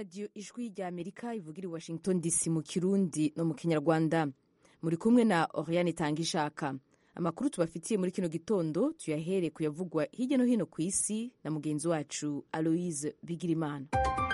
radiyo ijwi rya amerika ivugira i washington dc mu kirundi no mu kinyarwanda muri kumwe na oriane itanga ishaka amakuru tubafitiye muri kino gitondo tuyahere kuyavugwa hirya no hino ku isi na mugenzi wacu aloise bigirimana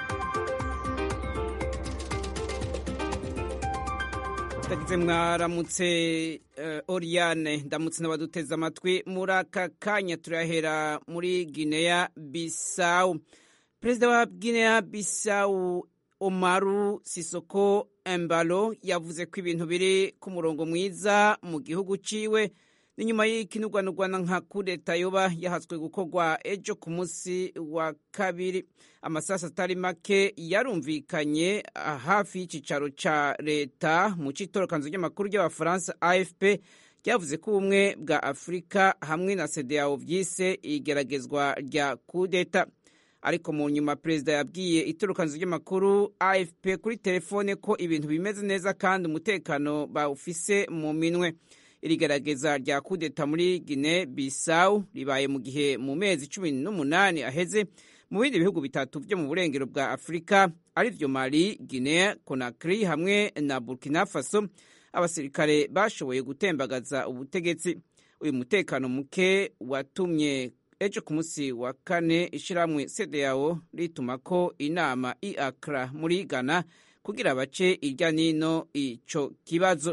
ndagize mwaramutse uh, oriane ndamutse n'abaduteze amatwi muri aka kanya turahera muri guinea bisawu perezida wa guinea bisawu omaru sisoko embalo yavuze ko ibintu biri ku murongo mwiza mu gihugu ciwe ni nyuma y'ikinugwanugwana nka kudeta yoba yahatswe gukorwa ejo ku munsi wa kabiri amasasi atari make yarumvikanye hafi y'icicaro ca leta mu citorokanzo ry'amakuru ry'abafaransa afp ryavuze ko ubumwe bwa afurika hamwe na sedeyawo vyise igeragezwa rya kudeta ariko mu nyuma perezida yabwiye itorokanzo ry'amakuru afp kuri telefone ko ibintu bimeze neza kandi umutekano bawufise mu minwe iri gerageza rya kudeta muri Guinea Bissau ribaye mu gihe mu mezi cumi n'umunani aheze mu bindi bihugu bitatu vyo mu burengero bwa Afurika arivyo Mali, Guinea, Conakry hamwe na Burkina Faso abasirikare bashoboye gutembagaza ubutegetsi uyu mutekano muke watumye ejo ku munsi wa kane ishirahamwe CEDEAO rituma ko inama i Accra muri Ghana kugira bace irya nino ico kibazo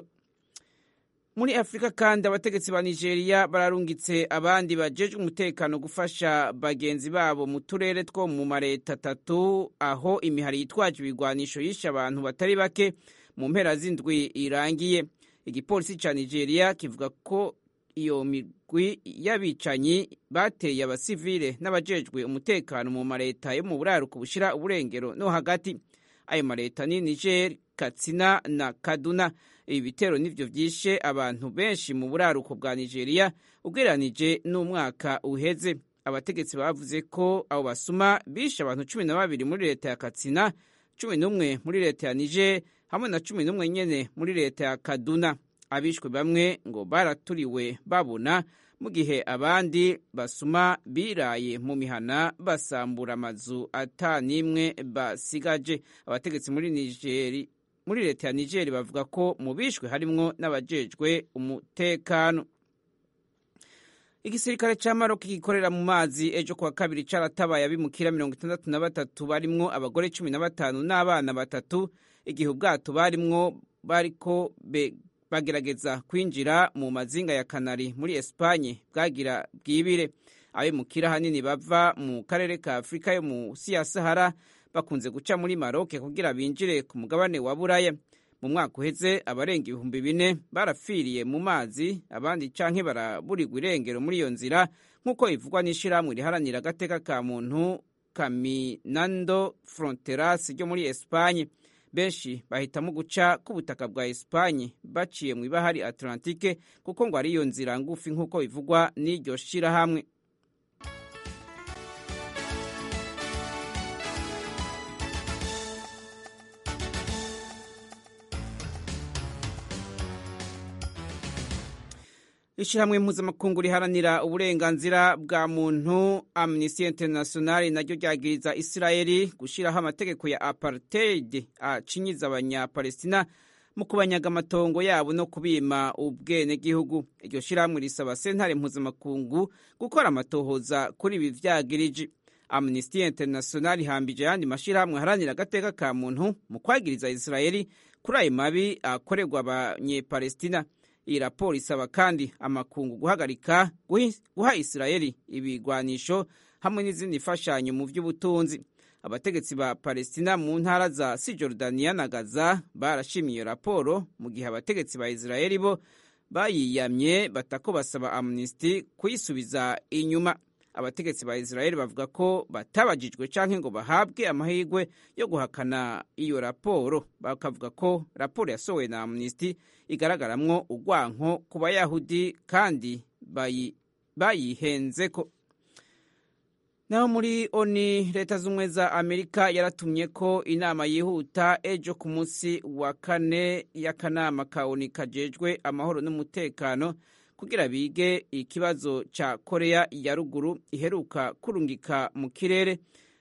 muri afurika kandi abategetsi ba nigeria bararungitse abandi bajejwe umutekano gufasha bagenzi babo mu turere two mu mareta atatu aho imihari yitwaje ibigwanisho yishe abantu batari bake mu mpera z'indwi irangiye igipolisi ca nigeria kivuga ko iyo migwi y'abicanyi bateye abasivile n'abajejwe umutekano mu mareta yo mu buraruko bushira uburengero no hagati ayo mareta ni niger katsina na kaduna ibi bitero nivyo vyishe abantu benshi mu buraruko bwa nigeria ugereranije n'umwaka uheze abategetsi bavuze ko abo basuma bishe abantu cumi na babiri muri leta ya katsina cumi n'umwe muri leta ya niger hamwe na cumi n'umwe nyene muri leta ya kaduna abishwe bamwe ngo baraturiwe babona mu gihe abandi basuma biraye mu mihana basambura amazu ata n'imwe basigaje abategetsi muri nigeri muri leta ya nigeri bavuga ko mu bishwe harimwo n'abajejwe umutekano igisirikare ca maroc gikorera mu mazi ejo kuwa kabiri caratabaye abimukira mirongo itandatu na batatu barimwo abagore cumi na batanu n'abana batatu igihe ubwato barimwo bariko bagerageza kwinjira mu mazinga ya kanari muri espanye bwagira bwibire abimukira hanini bava mu karere ka afurika yo musi ya sahara bakunze guca muri maroke kugira binjire ku mugabane wa buraya mu mwaka uheze abarenga ibihumbi bine barapfiriye mu mazi abandi canke baraburirwa irengero muri iyo nzira nk'uko bivugwa n'ishirahamwe riharanira agateka ka muntu caminando fronteras ryo muri espanye benshi bahitamo guca k'ubutaka bwa espanye baciye mu ibahari atlantike kuko ngo ari iyo nzira ngufi nk'uko bivugwa n'iryo shirahamwe ishyirahamwe mpuzamakungu riharanira uburenganzira bwa muntu amnesty international naryo ryagiriza isirayeli gushyiraho amategeko ya apartheid acinyiza abanyapalestina mu kubanyaga amatongo yabo no kubima ubwenegihugu iryo shyirahamwe risaba sentare mpuzamakungu gukora amatohoza kuri ibi vyagiriji amnesty international ihambije ayandi mashyirahamwe aharanira agateka ka muntu mu kwagiriza isirayeli kuri ayo mabi akorerwa abanyepalestina iyi raporo isaba kandi amakungu guhagarika guha isirayeli ibigwanisho hamwe n'izindi mfashanyo mu by'ubutunzi abategetsi ba palestina mu ntara za sijordaniya na gaza barashimye iyo raporo mu gihe abategetsi ba isirayeli bo bayiyamye batako basaba amnesty kuyisubiza inyuma abategetsi ba isirayeli bavuga ko batabajijwe canke ngo bahabwe amahirwe yo guhakana iyo raporo bakavuga ko raporo yasohowe na amnesty igaragaramwo urwanko ku bayahudi kandi bayihenzeko naho muri oni leta z'ubumwe za amerika yaratumye ko inama yihuta ejo ku munsi wa kane y'akanama ka oni kajejwe amahoro n'umutekano kugira bige ikibazo ca korea ya ruguru iheruka kurungika mu kirere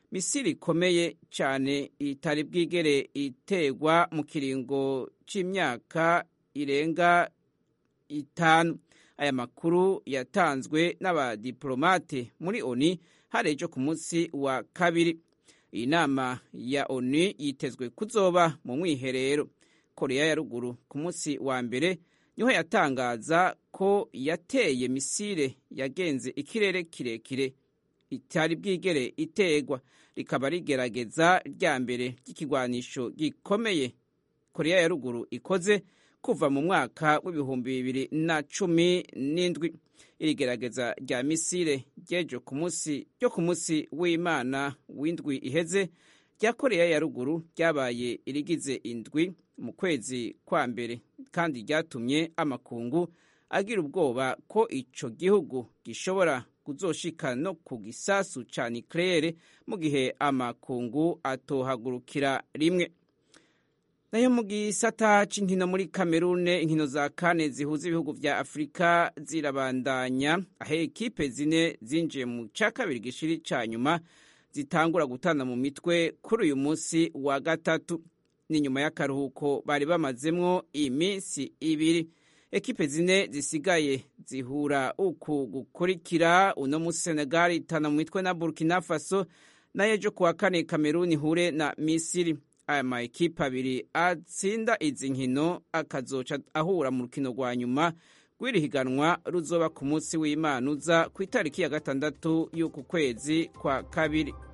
misiri ikomeye cyane itari bwigere iterwa mu kiringo cy'imyaka irenga itanu aya makuru yatanzwe n'abadiplomate muri oni hari ejo ku munsi wa kabiri iyi nama ya oni yitezwe kuzoba mu mwiherero korea ya ruguru ku munsi wa mbere niho yatangaza ko yateye misile yagenze ikirere kirekire itari bwigere iterwa rikaba rigerageza rya mbere ry'ikigwanisho gikomeye korea ya ruguru ikoze kuva mu mwaka w'ibihumbi bibiri na cumi n'indwi iri gerageza rya misile ryejo ku munsi ryo ku munsi w'imana w'indwi iheze rya korea ya ruguru ryabaye irigize indwi mu kwezi kwa mbere kandi ryatumye amakungu agira ubwoba ko ico gihugu gishobora kuzoshika no ku gisasu ca niklere mu gihe amakungu atohagurukira rimwe nayo mu gisata c'inkino muri kamerune inkino za kane zihuza ibihugu vya afurika zirabandanya aho ekipe zine zinjiye mu ca kabiri gishiri ca nyuma zitangura gutana mu mitwe kuri uyu munsi wa gatatu ni nyuma y'akaruhuko bari bamazemwo iminsi ibiri ekipe zine zisigaye zihura uku gukurikira uno musi senegal itana mu mitwe na burkina faso nayo ejo kuwa kane kameruni ihure na misiri aya ma ekipe abiri atsinda izi nkino akazoca ahura mu rukino rwa nyuma rw'iri higanwa ruzoba ku munsi w'imana uza ku itariki ya gatandatu y'uku kwezi kwa kabiri